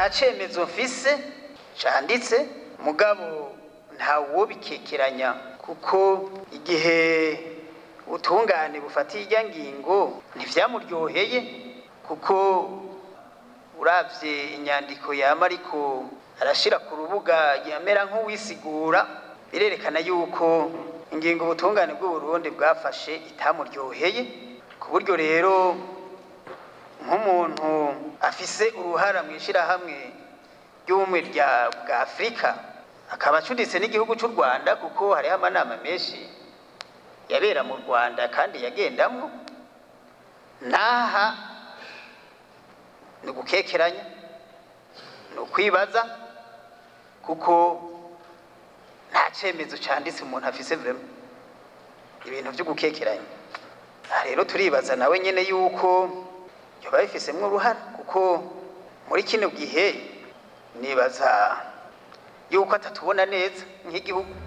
nta cemezo mfise canditse mugabo ntawo bikekeranya kuko igihe ubutungane bufatiye irya ngingo ntivyamuryoheye kuko uravye inyandiko yama ariko arashira ku rubuga yamera nk'uwisigura birerekana yuko ingingo ubutungane bw'uburundi bwafashe itamuryoheye ku buryo rero nk'umuntu afise uruhara mu ishirahamwe ry'ubumwe rya bwa afurika akaba acuditse n'igihugu c'u rwanda kuko hariho amanama menshi yabera mu rwanda kandi yagendamwo naha ni ugukekeranya ni ukwibaza kuko nta cemezo canditse umuntu afise vrema ibintu vyo gukekeranya aha rero turibaza nawe nyene yuko yoba bifisemwo uruhara kuko muri kino gihe nibaza yuko atatubona neza nk'igihugu